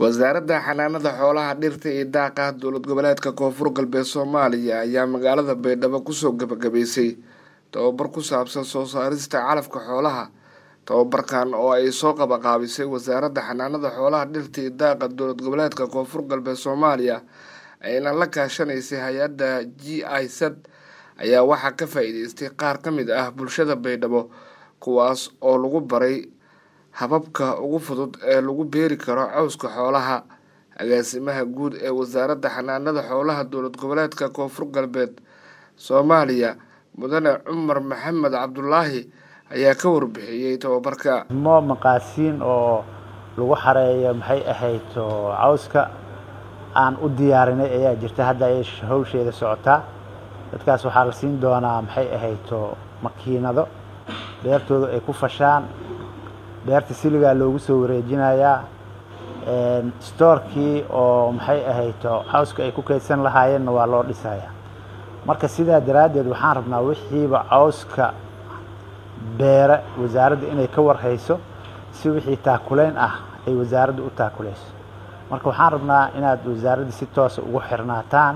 wasaaradda xanaanada xoolaha dhirta iyo daaqa dowlad goboleedka koonfur galbeed soomaaliya ayaa magaalada baydhabo kusoo gabagabaysay tababar ku saabsan soo saarista calafka xoolaha tababarkan oo ay soo qabaqaabisay wasaaradda xanaanada xoolaha dhirta iyo daaqa dowlad goboleedka koonfur galbeed soomaaliya ayna la kaashanaysay hay-adda g i sad ayaa waxaa ka faa-iideystay qaar ka mid ah bulshada baydhabo kuwaas oo lagu baray hababka ugu fudud ee lagu beeri karo cawska xoolaha agaasimaha guud ee wasaaradda xanaanada xoolaha dowlad goboleedka koonfur galbeed soomaaliya mudane cumar maxamed cabdulaahi ayaa ka warbixiyey tababarka mo maqaasiin oo lagu xareeyo maxay ahayd cawska aan u diyaarinay ayaa jirta hadda ay hawsheeda socotaa dadkaas waxaa la siin doonaa maxay ahayd makiinado beertooda ay ku fashaan beerta siligaa loogu soo wareejinayaa stoorkii oo maxay ahayd cawska ay ku kaydsan lahaayeenna waa loo dhisayaa marka sidaa daraaddeed waxaan rabnaa wixiiba cawska beere wasaaradda inay ka warhayso si wixii taakulayn ah ay wasaaradda u taakulayso marka waxaan rabnaa inaad wasaaradda si toosa ugu xirnaataan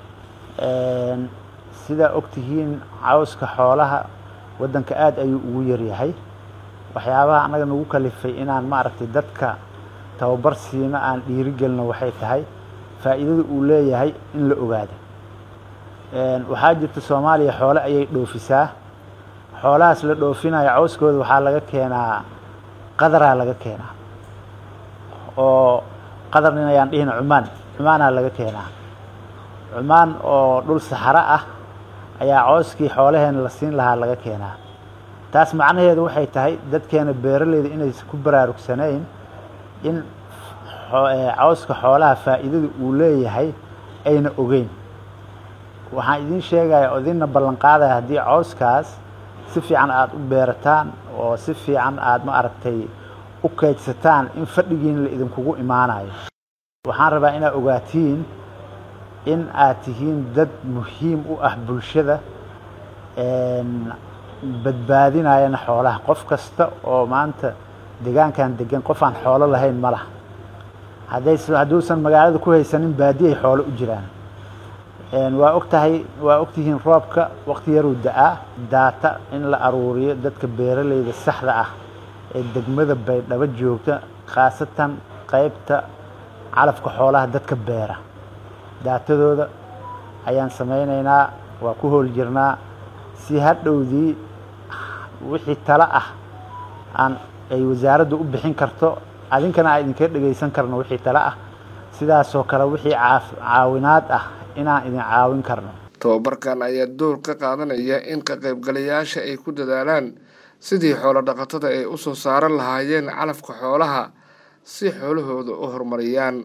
sidaa ogtihiin cawska xoolaha waddanka aada ayuu ugu yaryahay waxyaabaha annaga nagu kalifay inaan maaragtay dadka tababar siino aan dhiirigelino waxay tahay faa'iidada uu leeyahay in la ogaado waxaa jirta soomaaliya xoole ayay dhoofisaa xoolahaas la dhoofinayo cawskooda waxaa laga keenaa qadaraa laga keenaa oo qadarnin ayaan dhihina cumaan cumaanaa laga keenaa cumaan oo dhul saxaro ah ayaa cawskii xoolaheena la siin lahaa laga keenaa taas macnaheedu waxay tahay dadkeena beeraleyda inaysan ku baraarugsanayn in cawska xoolaha faa'iidada uu leeyahay ayna ogeyn waxaan idiin sheegaya oo idinna ballan qaadaya haddii cawskaas si fiican aada u beerataan oo si fiican aada ma aragtay u kaydsataan in fadhigiina la idinkugu imaanayo waxaan rabaa inaad ogaatiin in aad tihiin dad muhiim u ah bulshada badbaadinayana xoolaha qof kasta oo maanta deegaankan degan qof aan xoolo lahayn ma laha hadday hadduusan magaalada ku haysanin baadiyay xoolo u jiraan waa og tahay waa ogtihiin roobka waqti yaruu da-aa daata in la aruuriyo dadka beeraleyda saxda ah ee degmada baydhabo joogta khaasatan qeybta calafka xoolaha dadka beera daatadooda ayaan samaynaynaa waa ku hool jirnaa si hadhowdii wixii talo ah aan ay wasaaraddu u bixin karto adinkana aan idinka dhegaysan karno wixii talo ah sidaasoo kale wixii caawinaad ah inaan idin caawin karno tababarkan ayaa door ka qaadanaya in ka qaybgalayaasha ay ku dadaalaan sidii xoolo dhaqatada ay u soo saaran lahaayeen calafka xoolaha si xoolahooda u horumariyaan